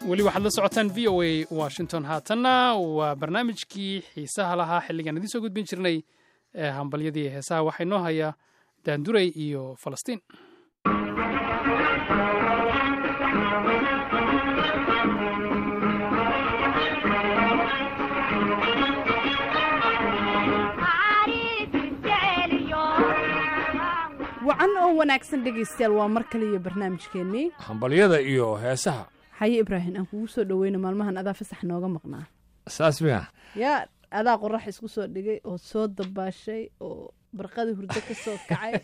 weli waxaad la socotaan v o a washington haatanna waa barnaamijkii xiisaha lahaa xilligaan idiin soo gudbin jirnay ee hambalyadii heesaha waxaa inoo haya daanduray iyo falastiin wacan oo wanaagsan dhegaystayaal waa mar kale iyo barnaamijkeennii hambalyada iyo heesaha haye ibraahim aan kugu soo dhaweyno maalmahan adaa fasax nooga maqnaa saas miya yaa adaa qorax isku soo dhigay oo soo dabaashay oo barqadii hurdo ka soo kacay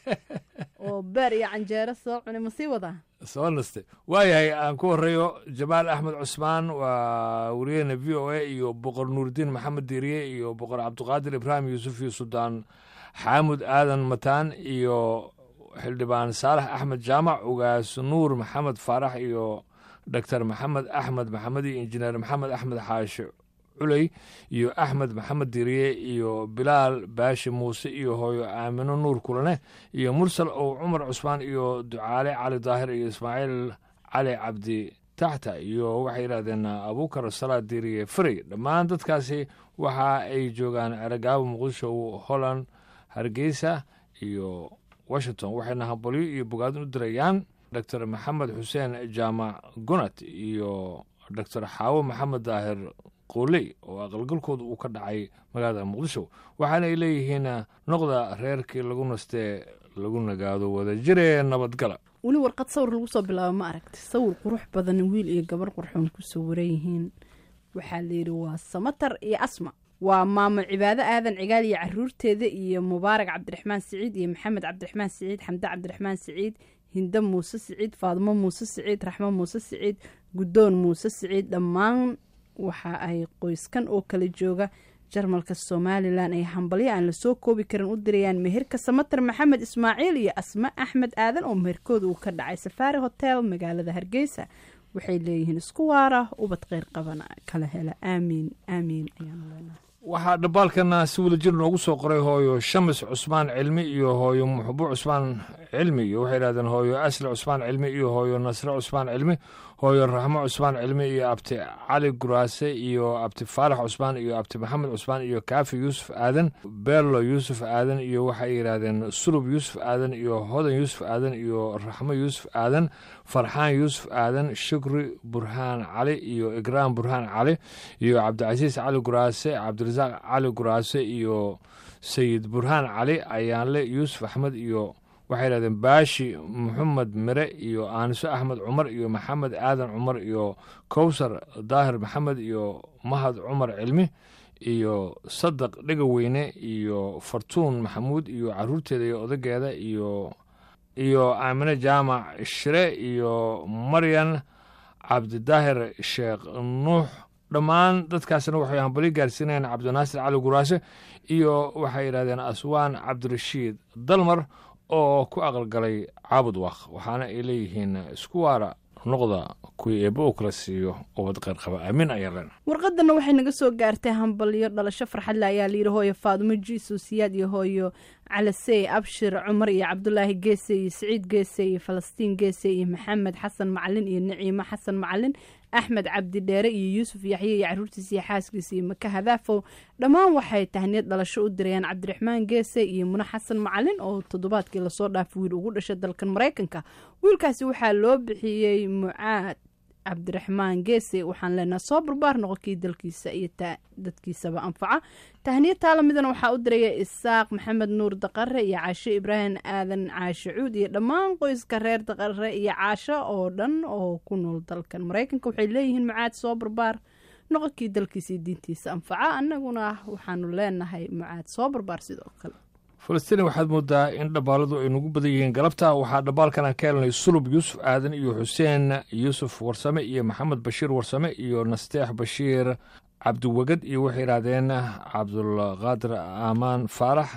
oo beer iyo canjeero soo cunay ma sii wadaa soo nastay waayahay aan ku horeeyo jamaal axmed cusmaan waa wariyaheena v o a iyo boqor nuuridiin maxamed diiriye iyo boqor cabdiqaadir ibraahim yuusuf iyo suldaan xaamud aadan mataan iyo xildhibaan saalax axmed jaamac ugaas nuur maxamed faarax iyo doctor maxamed axmed maxamed iyo injineer maxamed axmed xaashi culey iyo axmed maxamed diriye iyo bilaal baashi muuse iyo hooyo aamino nuur kulane iyo mursal ow cumar cusmaan iyo ducaale cali daahir iyo ismaaciil cali cabdi taxta iyo waxay yidhahdeen abuukar salaad diriye frey dhammaan dadkaasi waxa ay joogaan eragaabo muqdisho holland hargeysa iyo washington waxayna hambalyo iyo bogaadin u dirayaan doctor maxamed xuseen jaamac gunat iyo doctor xaawo maxamed daahir qooley oo aqalgalkooda uu ka dhacay magaalada muqdisho waxaana ay leeyihiin noqda reerkii lagu nastee lagu nagaado wada jiree nabadgala weli warqad sawir lagu soo bilaabo ma aragti sawir qurux badan wiil iyo gabar qurxoon ku sawiran yihiin waxaa layidhi waa samatar iyo asma waa maamo cibaado aadan cigaal iyo caruurteeda iyo mubaarak cabdiraxmaan siciid iyo maxamed cabdiraxmaan siciid xamde cabdiraxmaan siciid hinde muuse siciid faadmo muuse siciid raxmo muuse siciid guddoon muuse siciid dhammaan waxa ay qoyskan oo kala jooga jarmalka somalilan ay hambalyo aan lasoo koobi karin u dirayaan meherka samatar maxamed ismaaciil iyo asma axmed aadan oo meherkooda uu ka dhacay safaari hotel magaalada hargeysa waxay leeyihiin isku waara ubad kheyr qabana kala hela aamiin aamiin ayaanu leenahay waxaa dhambaalkana si wadajir noogu soo qoray hooyo shamis cusmaan cilmi iyo hooyo muxbo cusmaan cilmi iyo waxay yidhahdeen hooyo asli cusmaan cilmi iyo hooyo nasre cusmaan cilmi hooyo raxmo cusmaan cilmi iyo abti cali guraase iyo abti faarax cusmaan iyo abti maxamed cusmaan iyo kaafi yuusuf aadan beerlo yuusuf aadan iyo waxay yidhaahdeen sulub yuusuf aadan iyo hodan yuusuf aadan iyo raxmo yuusuf aadan farxaan yuusuf aadan shukri burhaan cali iyo igraam burhaan cali iyo cabdicasiis cali guraase cabdirasaaq cali guraase iyo sayid burhaan cali ayaanle yuusuf axmed iyo waxay yidhahdeen baashi maxamed mire iyo aaniso axmed cumar iyo maxamed aadan cumar iyo kowsar daahir maxamed iyo mahad cumar cilmi iyo sadaq dhegaweyne iyo fartuun maxamuud iyo caruurteeda iyo odageeda iyo iyo aamine jaamac shire iyo maryan cabdidaahir sheekh nuux dhammaan dadkaasna waxay hambalyo gaarsiinayaan cabdinaasir cali guraase iyo waxay yidhahdeen aswaan cabdirashiid dalmar oo ku aqalgalay caabud waaq waxaana ay leeyihiin isku waara noqda kuwii eebba uu kala siiyo ubad qeyrqaba aamin ayaa leen warqadana waxay naga soo gaartay hambalyo dhalasho farxadle ayaa layidhi hooyo faadumo jiiso siyaad iyo hooyo calasey abshir cumar iyo cabdulaahi geese iyo siciid geese iyo falastiin geese iyo maxamed xasan macalin iyo naciimo xasan macalin axmed cabdi dheere iyo yuusuf yaxye iyo caruurtiisa iyo xaaskiisa iyo maka hadaafow dhammaan waxay tahniyad dhalasho u dirayaan cabdiraxmaan geese iyo mune xasan macalin oo toddobaadkii lasoo dhaafay wiil ugu dhashay dalkan maraykanka wiilkaasi waxaa loo bixiyey mucaad cabdiraxmaan geese waxaan leenaha soo barbaar noqonkii dalkiisa iyo dadkiisaba anfaca tahniya taalamidana waxaa u diraya isaaq maxamed nuur daqare iyo caasho ibraahim aadan caashe cuud iyo dhammaan qoyska reer daqare iyo caasho oo dhan oo ku nool dalkan maraykanka waxay leeyihiin mucaad soo barbaar noqonkii dalkiisa iyo diintiisa anfaca annaguna waxaanu leenahay mucaad soo barbaar sidoo kale falastiin waxaad moodaa in dhabbaaladu ay nagu badan yihiin galabta waxaa dhabbaalkan aan ka helnay sulub yuusuf aadan iyo xuseen yuusuf warsame iyo maxamed bashiir warsame iyo nasteex bashiir cabdiwegad iyo waxay yidhaahdeen cabdulqaadir aamaan faarax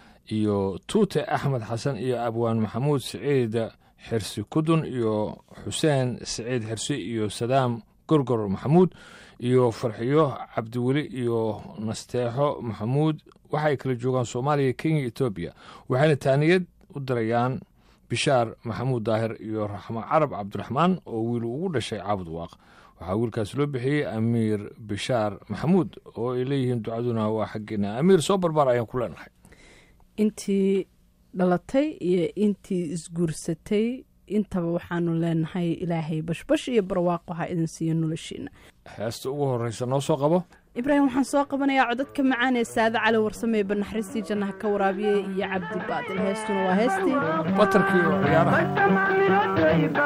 iyo tuute axmed xasan iyo abwaan maxamuud siciid xirsi kudun iyo xuseen siciid xirsi iyo sadaam gorgor maxamuud iyo farxiyo cabdiweli iyo nasteexo maxamuud waxaay kala joogaan soomaaliya kenya etoobiya waxayna taaniyad u dirayaan bishaar maxamuud daahir iyo raxmo carab cabdiraxmaan oo wiil ugu dhashay caabud waaq waxaa wiilkaas loo bixiyey amiir bishaar maxamuud oo ay leeyihiin ducaduna waa xaggeena amiir soo barbaar ayaan ku leenahay intii dhalatay iyo intii isguursatay intaba waxaanu leenahay ilaahay bashbash iyo barwaaqo ha idin siiyo noloshiina heesta ugu horreysa noo soo qabo ibraahim waxaan soo qabanayaa codadka macaan ee saade cali warsamee banaxariistii jannaha ka waraabiyey iyo cabdi baadil heestuna waa heestii batarkii oo ciyaaraha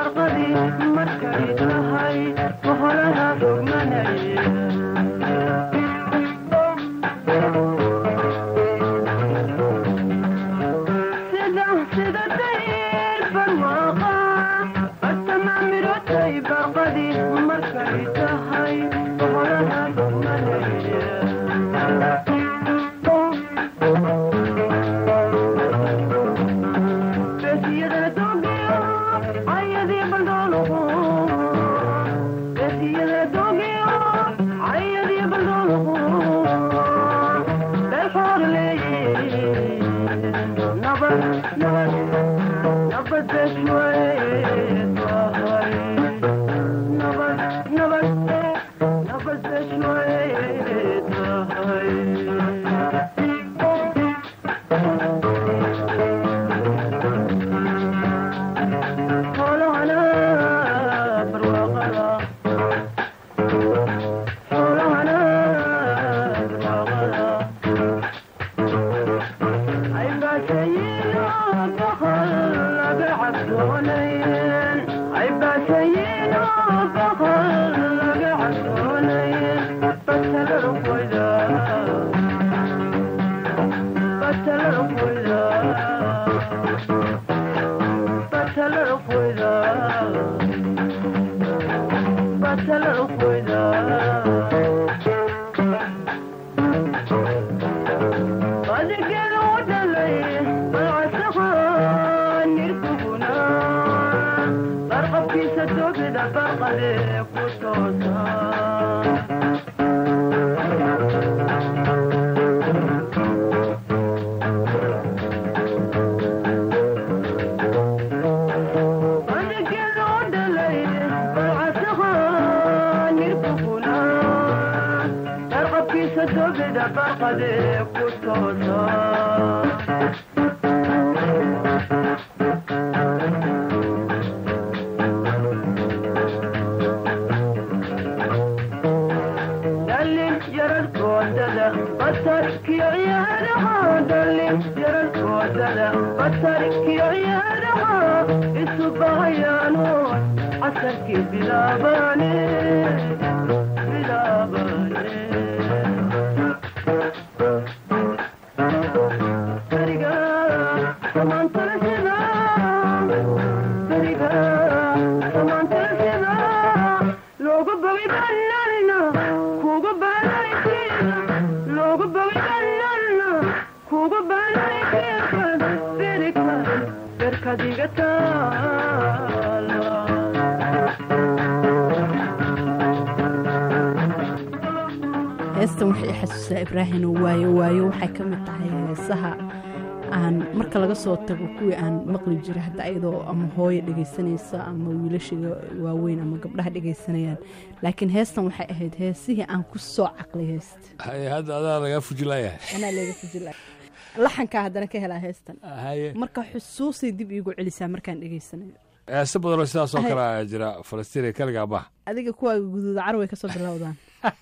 heestan waxay xasuusaa ibraahim oo waayo waayo waxay ka mid tahay heesaha aan marka laga soo tago kuwii aan maqli jira hadda ayadoo ama hooyo dhegaysanaysa ama wiilashiga waaweyn ama gabdhaha dhegaysanayaan laakiin heestan waxay ahayd heesihii aan ku soo caqlay heesta haye hadda adaa lagaa fujilayahay anaa leega fujila laxankaa haddana ka helaa heestan haye marka xusuusay dib iigu celisaa markaan dhegaysanayo heese badanoo sidaas oo kale ayaa jira falastiin kaligaa bah adiga kuwaaga guduuda carway kasoo bilowdaan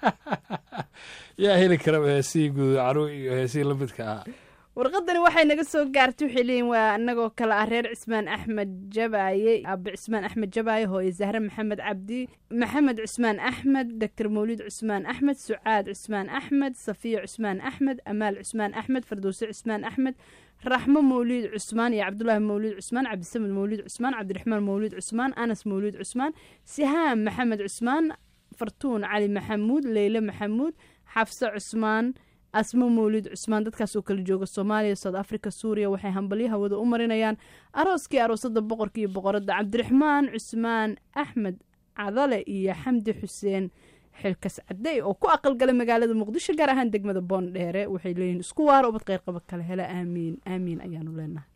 yaa heli karaba heesihii guduud caruw iyo heesihii la midka ah warqadani waxay naga soo gaartay waxay leeyihin waa anagoo kale ah reer cismaan axmed jabaaye aabe cismaan axmed jabaaye hooye zahre maxamed cabdi maxamed cismaan axmed doctor mawlid cismaan axmed sucaad cismaan axmed safiya cismaan axmed amaal cismaan axmed fardowse cismaan axmed raxmo mawliid cusmaan iyo cabdulaahi mawliid cusmaan cabdisamed mawliid cusmaan cabdiraxmaan mawliid cusmaan anas mawliid cusmaan sihaam maxamed cusmaan fartuun cali maxamuud leyle maxamuud xafse cusmaan asmo mawlid cusmaan dadkaas oo kala jooga soomaaliya south africa suuriya waxay hambalyo hawada u marinayaan arooskii aroosada boqorka iyo boqoradda cabdiraxmaan cusmaan axmed cadale iyo xamdi xuseen xilkas cadey oo ku aqalgalay magaalada muqdisho gaar ahaan degmada boondheere waxay leeyihin isku waaro ubad qeyrqaba kale hela aamiin aamiin ayaanu leenahay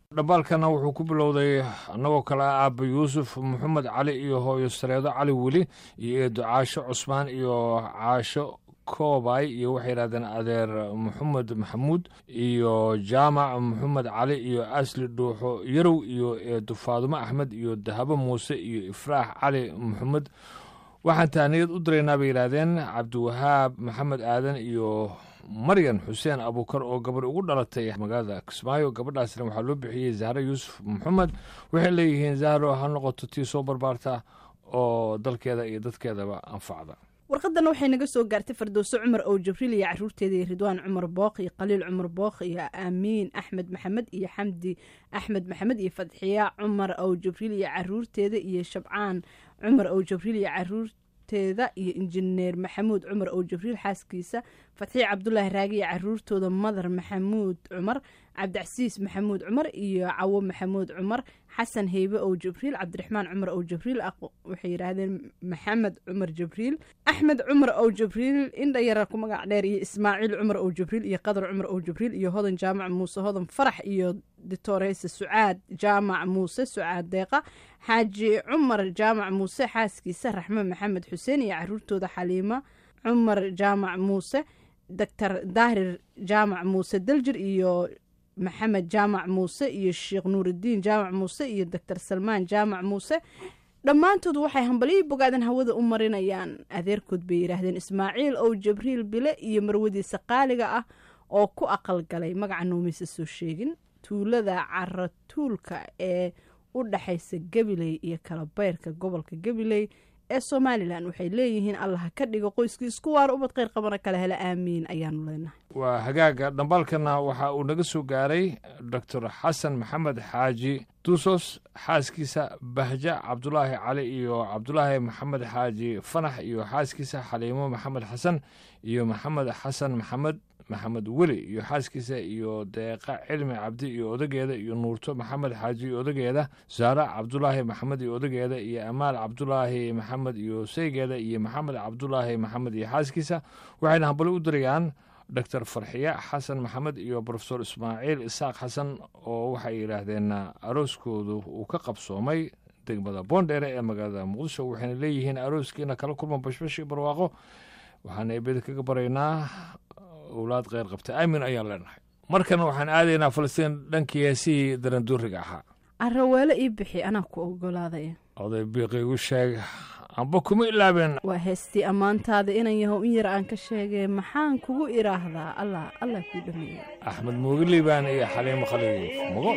dhambaalkana wuxuu ku bilowday annagoo kale ah aaba yuusuf maxamed cali iyo hooyo sareedo cali weli iyo eedo caasho cusmaan iyo caasho koobay iyo waxay yidhahdeen adeer maxamed maxamuud iyo jaamac maxamed cali iyo asli dhuuxo yarow iyo eedo faadumo axmed iyo dahabo muuse iyo ifraax cali maxamed waxaan tahniyad u diraynaa bay yidhaahdeen cabdiwahaab maxamed aadan iyo maryan xuseen abuukar oo gabar ugu dhalatay magaalada kismaayo gabadhaasna waxaa loo bixiyey zahro yuusuf maxamed waxay leeyihiin zahro ha noqoto tii soo barbaarta oo dalkeeda iyo dadkeedaba anfacda warqadana waxay naga soo gaartay fardowso cumar ow jibriil iyo caruurteeda iyo ridwaan cumar bookh iyo khaliil cumar bookh iyo aamiin axmed maxamed iyo xamdi axmed maxamed iyo fadxiya cumar ow jibriil iyo caruurteeda iyo shabcaan cumar ow jibriil iyo caruurteeda iyo injineer maxamuud cumar ow jibriil xaaskiisa fatxiya cabdulaahi raagi iyo caruurtooda madar maxamuud cumar cabdicasiis maxamuud cumar iyo cawo maxamuud cumar xasan heybe ow jibriil cabdiraxmaan cumar ow jibriil waxay yidhaahdeen maxamed cumar jibriil axmed cumar ow jibriil indha yara ku magac dheer iyo ismaaciil cumar ow jibriil iyo qadar cumar ow jibriil iyo hodan jaamac muuse hodan farax iyo ditoreyse sucaad jaamac muuse sucaad deeqa xaaji cumar jaamac muuse xaaskiisa raxme maxamed xuseen iyo caruurtooda xaliimo cumar jaamac muuse doctor daahir jaamac muuse daljir iyo maxamed jaamac muuse iyo sheekh nuuridiin jaamac muuse iyo doctor salmaan jaamac muuse dhammaantood waxay hambalyo bogaadan hawada u marinayaan adeerkood bay yidhaahdeen ismaaciil ow jibriil bile iyo marwadiisa qaaliga ah oo ku aqalgalay magaca noomaysa soo sheegin tuulada caratuulka ee u dhaxaysa gabiley iyo kalabeyrka gobolka gabiley ee somalilan waxay leeyihiin allah ka dhigo qoyskii isku waara ubad kheyr qabana kala hela aamiin ayaanu leenahay waa hagaaga dhambaalkana waxa uu naga soo gaaray doctor xasan maxamed xaaji duusos xaaskiisa bahja cabdulaahi cali iyo cabdulaahi maxamed xaaji fanax iyo xaaskiisa xaliimo maxamed xasan iyo maxamed xasan maxamed maxamed weli iyo xaaskiisa iyo deeqa cilmi cabdi iyo odageeda iyo nuurto maxamed xaaji iyo odageeda saara cabdulaahi maxamed iyo odageeda iyo amaal cabdulaahi maxamed iyo saygeeda iyo maxamed cabdulaahi maxamed iyo xaaskiisa waxayna hambali u dirayaan doctor farxiya xasan maxamed iyo brofesor ismaaciil isaaq xasan oo waxay yidhaahdeen arooskoodu uu ka qabsoomay degmada boondheere ee magaalada muqdisho waxayna leeyihiin arooskiina kala kulma bashbash iyo barwaaqo waxaana eebeda kaga baraynaa owlaad kheyr qabta aamin ayaan leenahay markan waxaan aadaynaa falastiin dhankii heesihii daranduuriga ahaa araweelo ii bixi anaa ku ogolaaday oday biiqiigu sheeg amba kuma ilaabeen waa heestii ammaantaada inan yahow in yar aan ka sheegay maxaan kugu idhaahdaa allah allah kuu dhameeyey axmed muugiliibaan iyo xaliimo khaliif mugo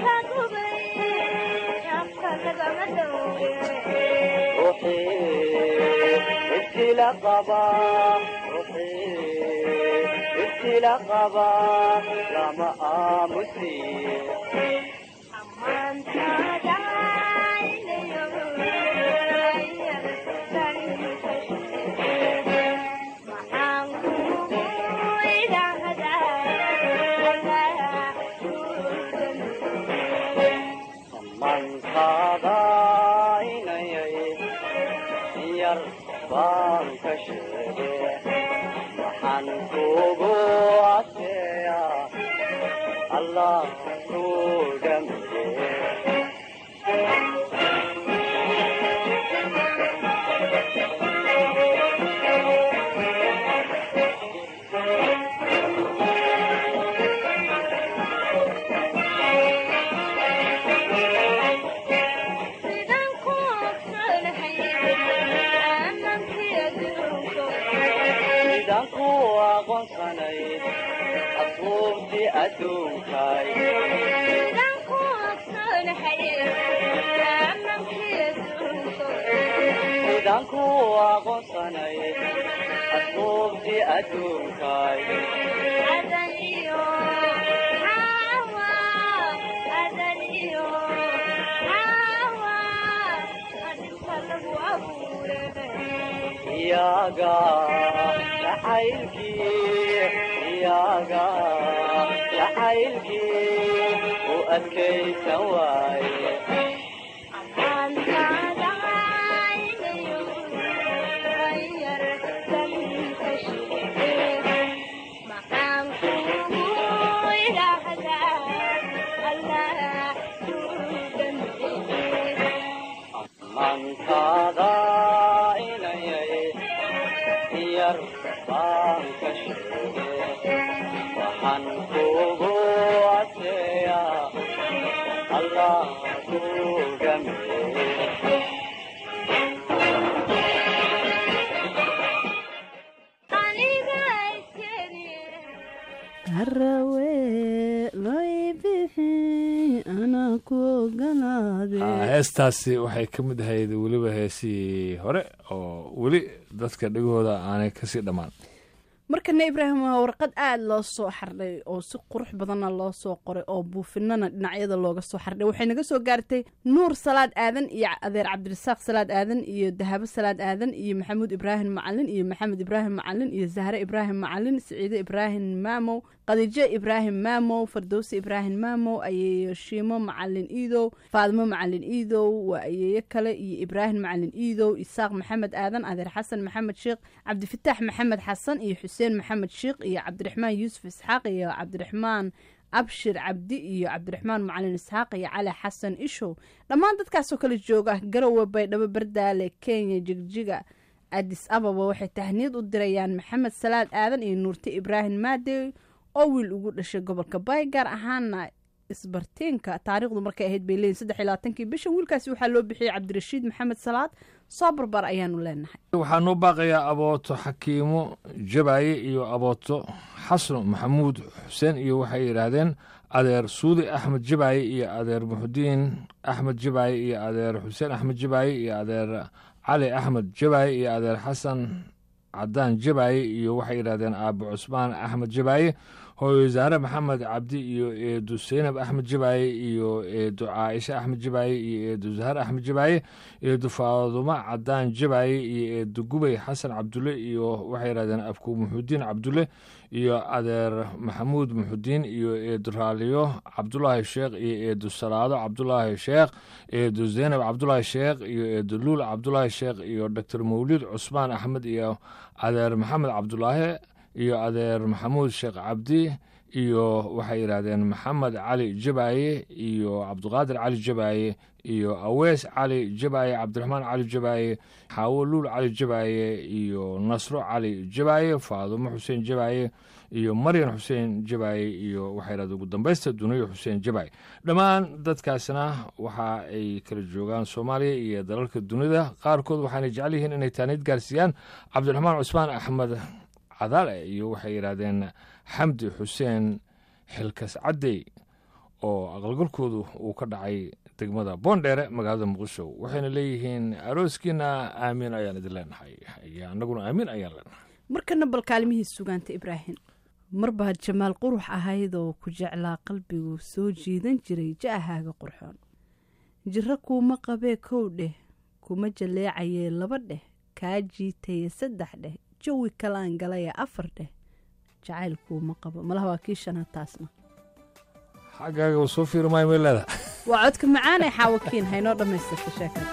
ruuxii ibtila qaba ruuxii ibtila qaba lama aamusiye mankaadaynayay yar baan ka sheege waxaan kugu aseeya allah ku dhamiye sidaan ku aqoonsanay asbuubtii adduunkay sidaan ku aqoonsanay asbuubtii adduunkay iyaga jacaylkii iyaga jacaylkii u adkaysan waaye mankaada inayay yar baan ka sheege waxaan kugu aseeya allah ku dhamiye harawe loo bixi anaa ku ogolaade heestaasi waxay ka mid ahayd weliba heesihii hore oo weli dadka dhegahooda aanay kasii dhammaan markana ibraahim waa warqad aada loo soo xardhay oo si qurux badanna loo soo qoray oo buufinana dhinacyada looga soo xardhay waxay naga soo gaartay nuur salaad aadan iyo adeer cabdirasaaq salaad aadan iyo dahabo salaad aadan iyo maxamuud ibraahim macalin iyo maxamed ibraahim macalin iyo zahre ibraahim macalin siciide ibraahim maamow khadiijo ibraahim maamow fardowsi ibraahim maamow ayeeyo shiimo macalin iidow faadimo macalin iidow waa ayeeyo kale iyo ibraahim macalin iidow isaaq maxamed aadan adeer xasan maxamed sheekh cabdifataax maxamed xasan iyo xuseen maxamed sheekh iyo cabdiraxmaan yuusuf isxaaq iyo cabdiraxmaan abshir cabdi iyo cabdiraxmaan macalin isxaaq iyo cali xasan ishow dhammaan dadkaasoo kale jooga garowe baydhabo bardaale kenya jigjiga adis ababa waxay tahniyad u dirayaan maxamed salaad aadan iyo nuurte ibraahim maadey oo wiil ugu dhashay gobolka bay gaar ahaana isbartiinka taariikhdu markay ahayd bay leeyihin saddex iyo labaatankii bishan wiilkaasi waxaa loo bixiyey cabdirashiid maxamed salaad soo barbar ayaanu leenahay waxaa noo baaqayaa abooto xakiimo jabaaye iyo abooto xasno maxamuud xuseen iyo waxay yidhaahdeen adeer suudi axmed jabaaye iyo adeer muxudiin axmed jabaaye iyo adeer xuseen axmed jabaaye iyo adeer cali axmed jabaaye iyo adeer xasan cadaan jabaaye iyo waxay yidhahdeen aabo cusmaan axmed jabaaye hooyo zaare maxamed cabdi iyo eedu seynab axmed jabaaye iyo eedu caaisha axmed jabaaye iyo eedu zahar axmed jabaaye eedu faadumo cadaan jabaaye iyo eedu gubay xasan cabdulle iyo waxay yidhahdeen abku muxudiin cabdulle iyo adeer maxamuud muxudiin iyo eedu raaliyo cabdulaahi sheekh iyo eedu salaado cabdulaahi sheekh eedu zeynab cabdulaahi sheekh iyo eedu luul cabdulaahi sheekh iyo doctor mawlid cusmaan axmed iyo adeer maxamed cabdulaahi iyo adeer maxamuud sheekh cabdi iyo waxay yidhaahdeen maxamed cali jabaaye iyo cabdiqaadir cali jabaaye iyo awees cali jabaaye cabdiraxmaan cali jabaaye xaawo luul cali jabaaye iyo nasro cali jabaaye faadumo xuseen jabaaye iyo maryan xuseen jabaaye iyo waxay yidhahdeen ugu dambaysta duniyo xuseen jabaaye dhammaan dadkaasna waxa ay kala joogaan soomaaliya iyo dalalka dunida qaarkood waxaanay jecel yihiin inay taaniid gaarsiiyaan cabdiraxmaan cusmaan axmed cadaale iyo waxay yidhaahdeen xamdi xuseen xilkas caddey oo aqalgalkoodu uu ka dhacay degmada boondheere magaalada muqdisho waxayna leeyihiin arooskiina aamiin ayaan idin leenahay iyo annaguna aamiin ayaan leenahay markana bal kaalimihii sugaanta ibraahim marbaad jamaal qurux ahaydoo ku jeclaa qalbigu soo jiidan jiray ja'ahaaga qurxoon jiro kuuma qabee kow dheh kuma jaleecayee laba dheh kaa jiitaye saddex dheh jawi kalaan galaya afar dheh jacayl kuuma qabo malaha waa kii shanaad taasna xaggaaga soo fiiri maayo meelada waa codka macaanee xaawakiin haynoo dhammaystirta sheekada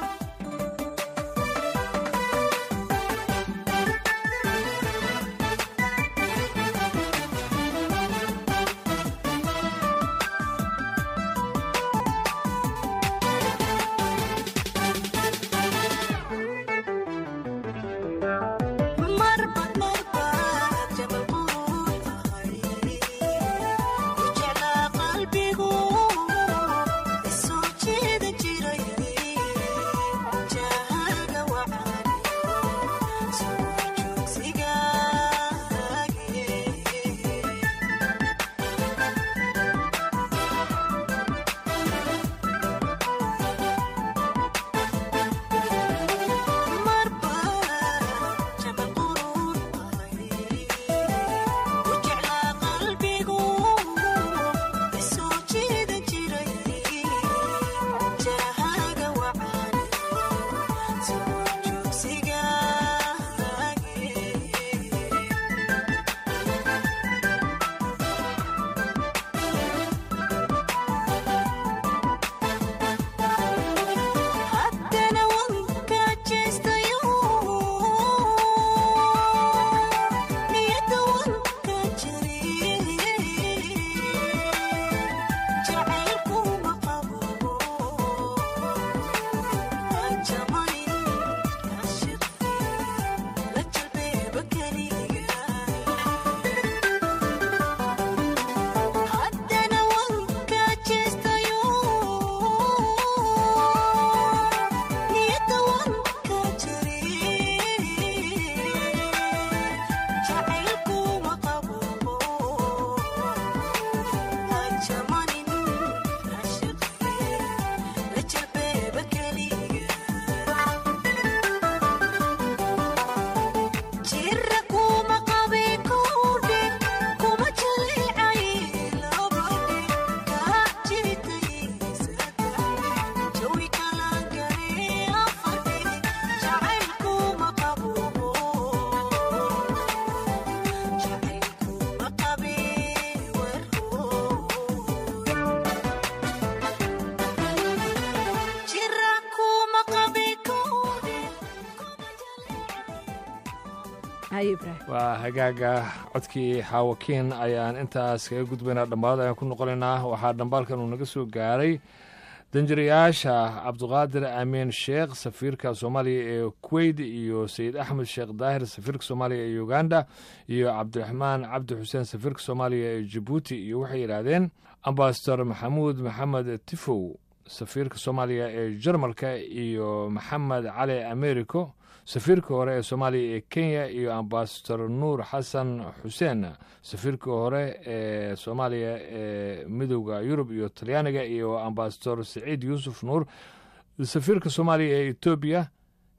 waa hagaaga codkii xaawakiin ayaan intaas kaga gudbaynaa dhammaad ayaan ku noqonaynaa waxaa dhambaalkan uu naga soo gaaray danjirayaasha cabduqaadir amiin sheekh safiirka soomaaliya ee kuweyt iyo sayid axmed sheekh daahir safiirka soomaaliya ee uganda iyo cabdiraxmaan cabdi xuseen safiirka soomaaliya ee jabuuti iyo waxay yidhaahdeen ambasador maxamuud maxamed tifow safiirka soomaaliya ee jarmalka iyo maxamed cali americo safiirka hore ee soomaaliya ee kenya iyo ambasador nuur xasan xuseen safiirka hore ee soomaaliya ee midowda yurub iyo talyaaniga iyo ambasador saciid yuusuf nuur safiirka soomaaliya ee etoobiya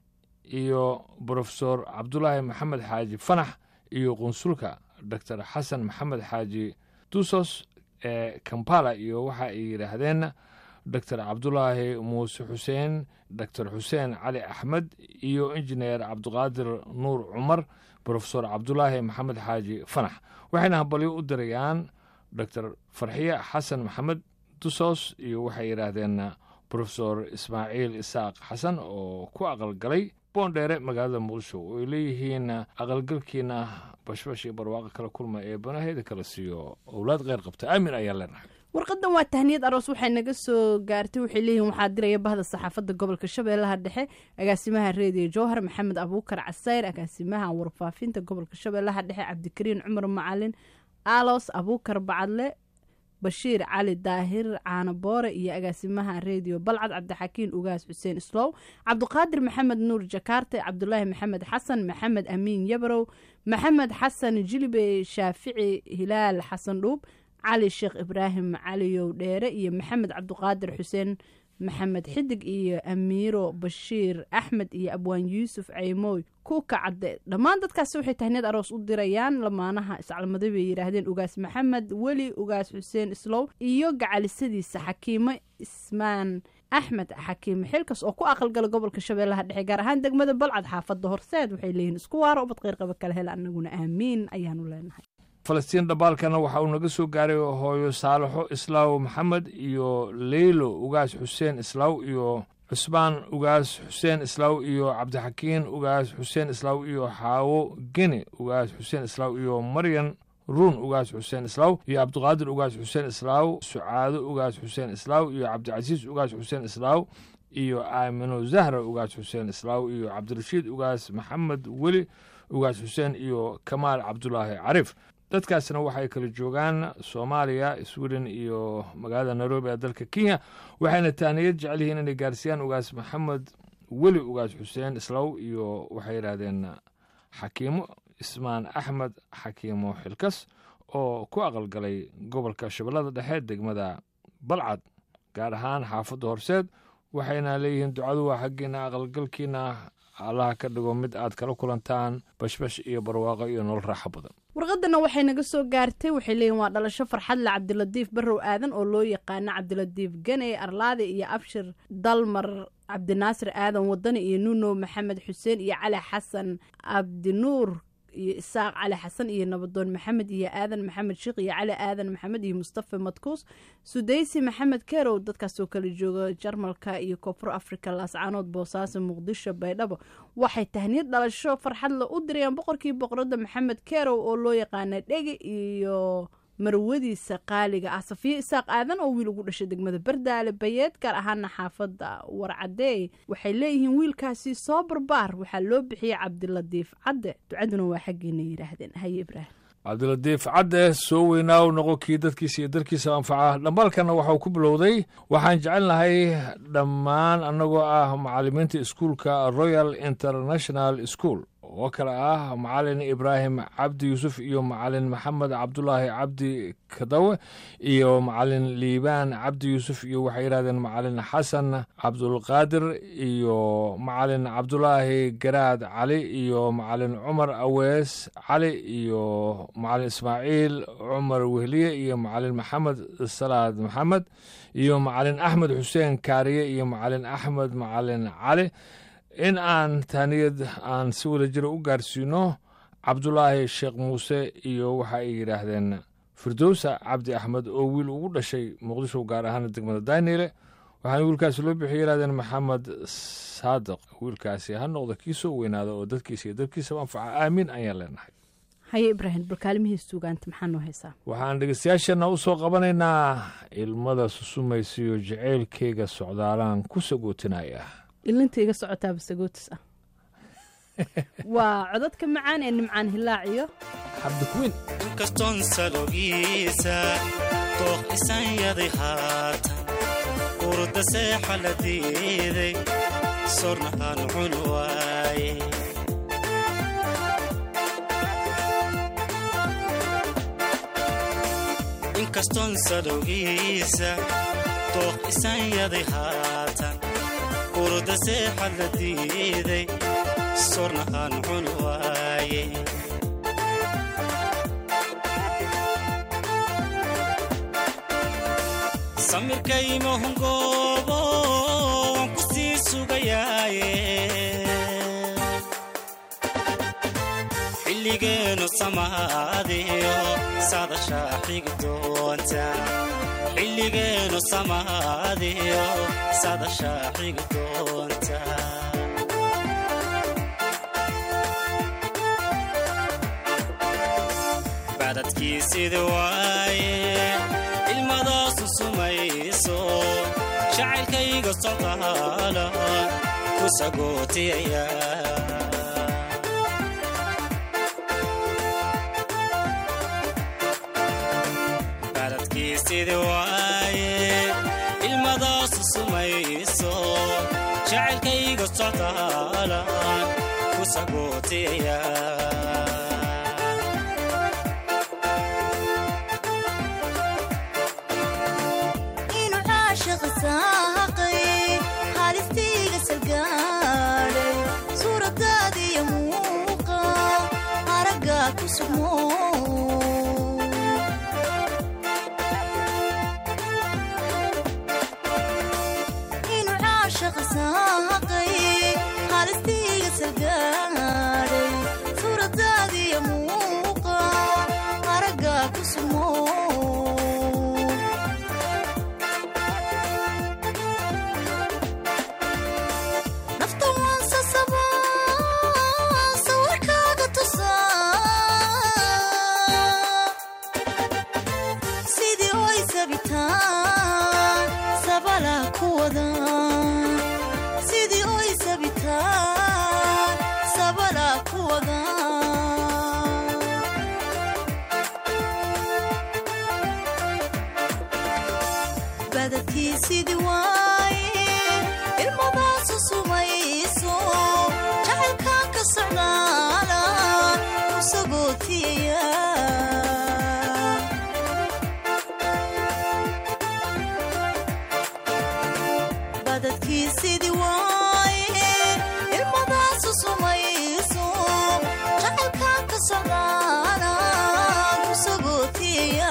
iyo brofesor cabdulaahi maxamed xaaji fanax iyo qunsulka doctor xasan maxamed xaaji dusos ee kampala iyo waxa ay yidhaahdeen doctor cabdulaahi muuse xuseen doctor xuseen cali axmed iyo injineer cabdiqaadir nuur cumar brofesor cabdulaahi maxamed xaaji fanax waxayna hambalyo u dirayaan doctor farxiye xasan maxamed dusos iyo waxay yidhaahdeen brofesor ismaaciil isaaq xasan oo ku aqalgalay boondheere magaalada muqdisho oo ay leeyihiin aqalgalkiina bashbash iyo barwaaqo kala kulma ee banaheeda kala siiyo owlaad kheyr qabta aamin ayaa leenahay warqadan waa tahniyad aroos waxay naga soo gaartay waxay leeyihin waxaa diraya bahda saxaafadda gobolka shabeellaha dhexe agaasimaha reediyo jowhar maxamed abuukar casayr agaasimaha warfaafinta gobolka shabeellaha dhexe cabdikariin cumar macalin alos abuukar bacadle bashiir cali daahir caano boore iyo agaasimaha reediyo balcad cabdixakiin ugaas xuseen islow cabdiqaadir maxamed nuur jakaarte cabdulaahi maxamed xasan maxamed amiin yabarow maxamed xasan jilibe shaafici hilaal xasan dhuub cali sheekh ibraahim caliyow dheere iyo maxamed cabdiqaadir xuseen maxamed xidig iyo amiiro bashiir axmed iyo abwaan yuusuf ceymooy kuuka cadde dhammaan dadkaasi waxay tahneed aroos u dirayaan lamaanaha iscalmaday bay yidhaahdeen ugaas maxamed weli ugaas xuseen islow iyo gacalisadiisa xakiimo ismaan axmed xakiime xilkas oo ku aqalgala gobolka shabeellaha dhexe gaar ahaan degmada balcad xaafadda horseed waxay leeyihiin isku waaro ubad qeyrqaba kala hela anaguna aamiin ayaanu leenahay falastiin dhambaalkana waxa uu naga soo gaaray hooyo saalaxo islaaw maxamed iyo leylo ugaas xuseen islaaw iyo cusmaan ugaas xuseen islaaw iyo cabdixakiin ugaas xuseen islaaw iyo xaawo geni ugaas xuseen islaaw iyo maryan ruun ugaas xuseen islaaw iyo cabdiqaadir ugaas xuseen islaaw sucaado ugaas xuseen islaaw iyo cabdicasiis ugaas xuseen islaaw iyo aamino zahra ugaas xuseen islaaw iyo cabdirashiid ugaas maxamed weli ugaas xuseen iyo kamaal cabdulaahi cariif dadkaasna waxay kala joogaan soomaaliya sweden iyo magaalada nairobi ee dalka kenya waxayna taaniyad jecel yihiin inay gaarsiiyaan ugaas maxamed weli ugaas xuseen islaaw iyo waxay yidhaahdeen xakiimo ismaan axmed xakiimo xilkas oo ku aqalgalay gobolka shabeellada dhexe degmada balcad gaar ahaan xaafadda horseed waxayna leeyihiin ducadu waa xaggiina aqalgalkiina allaha ka dhigo mid aad kala kulantaan bashbash iyo barwaaqo iyo nolol raaxo badan warqadana waxay naga soo gaartay waxay leeyihin waa dhalasho farxadle cabdilatiif barrow aadan oo loo yaqaano cabdilatiif ganey arlaade iyo abshir dalmar cabdinaasir aadan wadani iyo nuno maxamed xuseen iyo cali xasan cabdinuur iyo isaaq cali xasan iyo nabadoon maxamed iyo aadan maxamed sheekh iyo cali aadan maxamed iyo mustafa madkuus sudaysi maxamed kerow dadkaasoo kala jooga jarmalka iyo koonfur africa laascaanood boosaaso muqdisho baydhabo waxay tahniyad dhalasho farxadle u dirayaan boqorkii boqorada maxamed kerow oo loo yaqaana dhege iyo marwadiisa qaaliga ah safiyo isaaq aadan oo wiil ugu dhashay degmada bardaale bayeed gaar ahaana xaafadda warcadeey waxay leeyihiin wiilkaasi soo barbaar waxaa loo bixiyey cabdilatiif cadde ducaduna waa xaggeena yidhaahdeen haye ibraahim cabdilatiif cadde soo weynaaw noqo kii dadkiisa iyo dalkiisa anfaca dhambaalkana waxauu ku bilowday waxaan jecelnahay dhammaan annagoo ah macallimiinta iskuulka royal international school oo kale ah macalin ibraahim cabdi yuusuf iyo macalin maxamed cabdulaahi cabdi kadawe iyo macalin liibaan cabdi yuusuf iyo waxay yidhahdeen macalin xasan cabdulqaadir iyo macalin cabdulaahi garaad cali iyo macalin cumar awees cali iyo macalin ismaaciil cumar wehliye iyo macalin maxamed salaad maxamed iyo macalin axmed xuseen kaariye iyo macalin axmed macalin cali in aan taaniyad aan si wada jira u gaarsiino cabdulaahi sheekh muuse iyo waxa ay yidhaahdeen firdowsa cabdi axmed oo wiil ugu dhashay muqdisho gaar ahaan degmada daniele waxaana wiilkaasi loo bixiyay yidhahdeen maxamed saadiq wiilkaasi ha noqda kii soo weynaada oo dadkiisa iyo dadkiisaba anfaca aamiin ayaan leenahay haye ibraahim balkaalimihiis sugaanta maxaa noo haysaa waxaan dhegeystayaashana u soo qabanaynaa ilmada susumaysiyo jaceylkeyga socdaalaan ku sagootinaya ilinta iga socotaaba sagootis ah waa codadka macaan ee nimcaan hilaaciyo cabdikuwiin inkastoon salogiisa dooq isan yaday haatan urda seexa la diiday sorna aan cun waaye inkastoon salowgiisa dooq isan yaday haatan urda seexa la diiday sorna aan cun waaye samirkaymahungoobo waan ku sii sugayaaye xilligeenu samaadiyo sadashaa xigi doonta xilligeenu samaadiyo sadashaa xigi doonta bacdadkiisidi waaye ilmadaasu sumayso jacaylkayga socdaala ku sagootiyaya bacdadkiisidi waaye ilmadaasu sumayso jacaylkayga socdaala ku sagootiyaya inuu caashiq saaqay sumo inuu caashaqa saaqay halistiiga salgaadhay suuradaadiya muuqa araggaa ku sumo nafta waan sasabaa sawirkaaga tusaa sidii oy sabitaan sabala ku wada sidii oy sabitaan sabala ku wada badadkii sidii waaye ilmadaasu sumayso jacaylkaan ka socdaala kusagootiyaya badadkii sidii waaye ilmadaasu sumayso jacaylkaan ka socdaala kusagootiyaya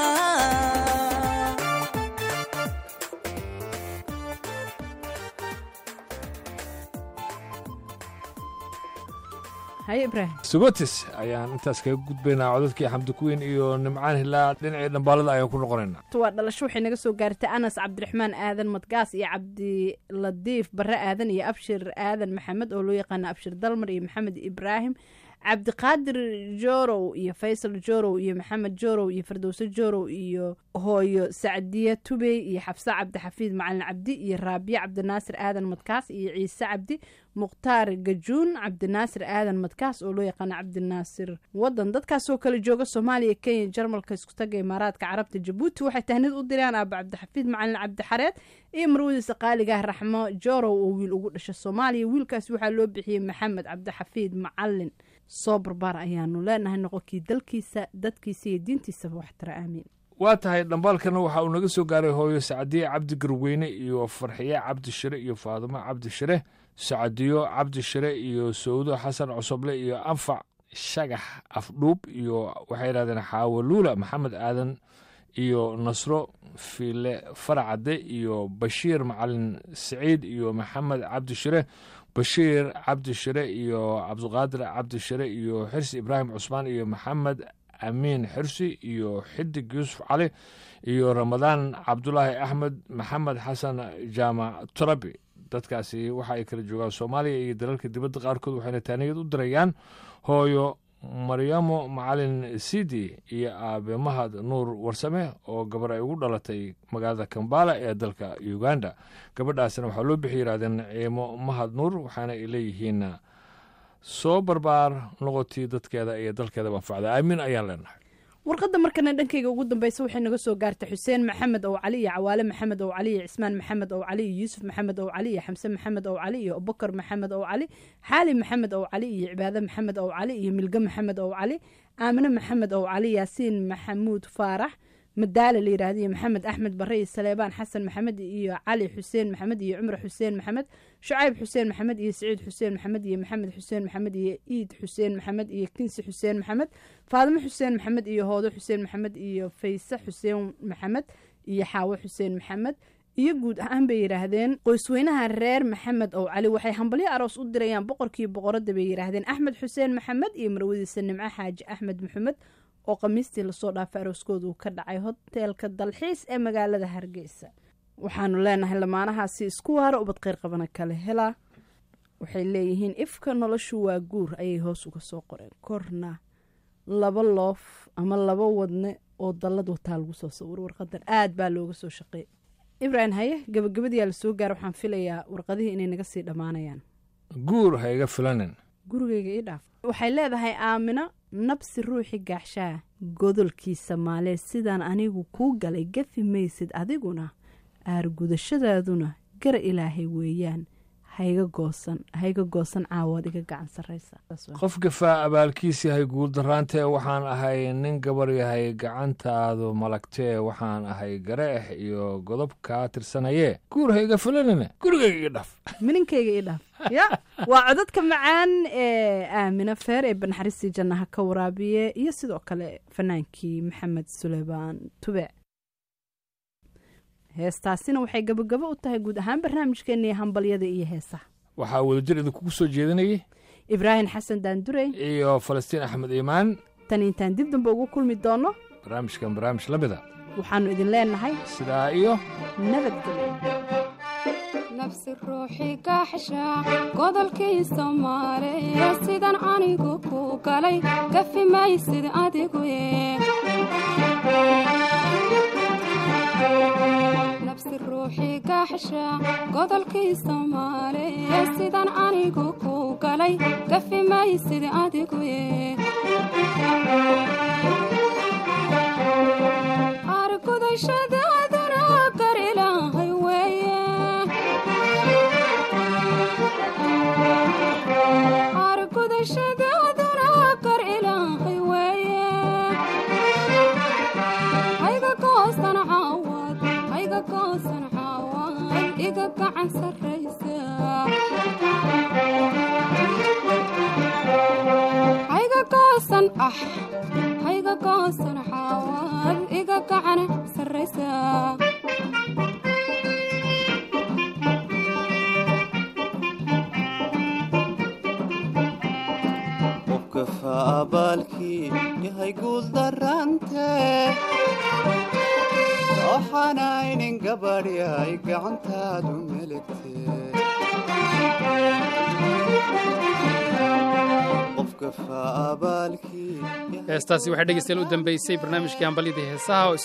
haye ibraahim sugotis ayaan intaas kaga gudbaynaa codadkii xamdi kuweyn iyo nimcaan hilaa dhinacii dhambaalada ayaan ku noqonaynaa waa dhalasho waxay naga soo gaartay anas cabdiraxmaan aadan madgaas iyo cabdiladiif barre aadan iyo abshir aadan maxamed oo loo yaqaana abshir dalmar iyo maxamed ibraahim cabdiqaadir jorow iyo faysal jorow iyo maxamed jorow iyo fardowse jorow iyo hooyo sacdiye tubey iyo xabse cabdixafiid macalin cabdi iyo raabiye cabdinaasir aadan madkaas iyo ciise cabdi mukhtaar gajuun cabdinaasir aadan madkaas oo loo yaqaana cabdinaasir wadan dadkaasoo kale jooga soomaaliya kenya jarmalka iskutaga imaaraadka carabta jabuuti waxay tahnid u direen aaba cabdixafiid macalin cabdixareed iyo marwadiisa qaaligaah raxmo jorow oo wiil ugu dhasha soomaaliya wiilkaas waxaa loo bixiyey maxamed cabdixafiid macalin soo barbaar ayaanu leenahay noqonkii dalkiisa dadkiisa iyo diintiisaba waxtara aamiin waa tahay dhambaalkana waxa uu naga soo gaaray hooyo sacdiye cabdi garweyne iyo farxiye cabdi shire iyo faadumo cabdi shire sacdiyo cabdi shire iyo sawdo xasan cosoble iyo anfac shagax afdhuub iyo waxay yidhahdeen xaawaluula maxamed aadan iyo nasro fiile faracade iyo bashiir macalin siciid iyo maxamed cabdi shire bashiir cabdi shire iyo cabdiqaadir cabdi shire iyo xirsi ibraahim cusmaan iyo maxamed amiin xirsi iyo xidig yuusuf cali iyo ramadaan cabdulaahi axmed maxamed xasan jaamac turabi dadkaasi waxa ay kala joogaan soomaaliya iyo dalalka dibadda qaarkood waxayna taaniyad u dirayaan hooyo maryamo macalin sidi iyo aabe mahad nuur warsame oo gabar ay ugu dhalatay magaalada kambala ee dalka uganda gabadhaasna waxaa loo bixi yidhahdeen ciimo mahad nuur waxaana ay leeyihiin soo barbaar noqotii dadkeeda iyo dalkeeda anfacda aamin ayaan leenahay warqadda markana dhankayga ugu dambeysa waxay naga soo gaartay xuseen maxamed ow cali iyo cawaale maxamed ow cali iyo cismaan maxamed ow cali iyo yuusuf maxamed ow cali iyo xamse maxamed ow cali iyo abubakar maxamed ow cali xaali maxamed ow cali iyo cibaade maxamed ow cali iyo milge maxamed ow cali aamine maxamed ow cali yaasiin maxamuud faarax madaale la yidhaahdo iyo maxamed axmed bare iyo saleebaan xasan maxamed iyo cali xuseen maxamed iyo cumar xuseen maxamed shucayb xuseen maxamed iyo saciid xuseen maxamed iyo maxamed xuseen maxamed iyo iid xuseen maxamed iyo kinsi xuseen maxamed faadimo xuseen maxamed iyo hoodo xuseen maxamed iyo fayse xuseen maxamed iyo xaawo xuseen maxamed iyo guud ahaan bay yidhaahdeen qoysweynaha reer maxamed ow cali waxay hambalyo aroos u dirayaan boqorkii boqoradda bay yidhaahdeen axmed xuseen maxamed iyo marwadiisa nimco xaaji axmed maxamed oo khamiistii lasoo dhaafay arooskooda uu ka dhacay hoteelka dalxiis ee magaalada hargeysa waxaanu leenahay lamaanahaasi isku waaro ubad kheyr qabana kale helaa waxay leeyihiin ifka noloshu waa guur ayay hoos uga soo qoreen korna laba loof ama laba wadne oo dallad wataa lagu soo sawiro warqadan aad baa looga soo shaqeeyay ibraahim haye gabagabadiyaa lasoo gaara waxaan filayaa warqadihii inay naga sii dhammaanayaan guur ha iga filanin gurigayga ii dhaaf waxay leedahay aamino nabsi ruuxi gaaxshaa godolkiisa maalee sidaan anigu kuu galay gafi maysid adiguna aargudashadaaduna gara ilaahay weeyaan hayga goosan hayga goosan caawood iga gacan sarraysa Saas waa. qof gafaa abaalkiis yahay guuldaraantee waxaan ahay nin gabar yahay gacantaadu malagtee waxaan ahay gareex iyo godob kaa tirsanayee guur hayga fulanine gurigayga iga dhaf mininkayga ii dhaaf ya waa codadka macaan ee aamina feer ee banaxariistii jannaha ka waraabiye iyo sidoo kale fanaankii maxamed suleymaan tube heestaasina waxay gabagabo u tahay guud ahaan barnaamijkeennii hambalyada iyo heesaha waxaa wadajir idinkugu soo jeedinayay ibraahim xasan daandurey iyo falastiin axmed iimaan tan intaan dib dambe ugu kulmi doono barnaamijkan barnaamij la mida waxaannu idin leenahay sidaa iyo nabadgelyo nafsi ruuxii gaaxsha godolkii soomaaliya sidan anigu ku galay gafi maysid adigu nafsi ruuxii gaaxsha godolkii soomaaliya sidan anigu ku galay gafi maysid adigu argudashadaaduna gar ilaahay weeye argudashadaaduna gar ilaahay weeye hayga goosan caawad hayga goosan caawad iga gacan sarraysa hayga goosan ah hayga goosan caawad iga gacan sarraysa qofka faabaalkii yahay guuldarante waxaanaynin gabadh yahay gacantaadu melegte qofka faabaalkii heestaasi waxay dhegeystayaal u dambeysay barnaamijkii hambalyadii heesaha oo